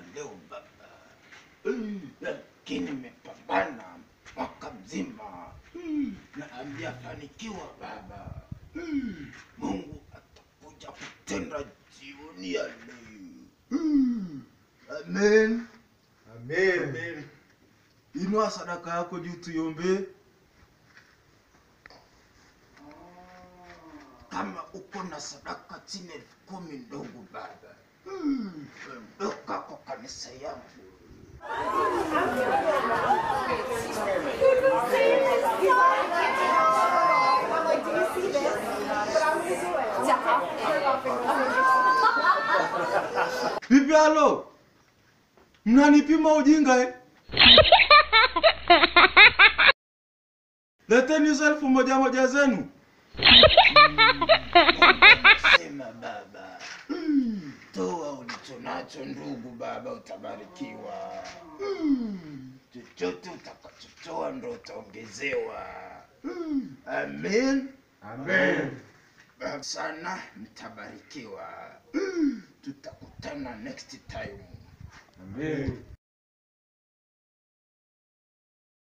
leo baba, Eh, lakini nimepambana mwaka mzima Mm, na hamjafanikiwa baba. Mm, Mungu atakuja kutenda jioni ya leo. Mm, Amen. Amen. Inua sadaka yako juu tuiombee. Kama uko na sadaka chini ya elfu kumi ndogo baba, Mm, ondoka kwa kanisa yangu. I'm like, do you see this? But I'm gonna do it. Vipi halo? Mnanipima ujinga eh? Leteni hizo elfu moja moja zenu. Sema baba. Mm, Toa ulicho nacho ndugu baba, utabarikiwa. Mm, Chochote utakachotoa ndo utaongezewa. Mm, Amen. Amen. Sana mtabarikiwa. Mm, Tutakutana next time. Amen.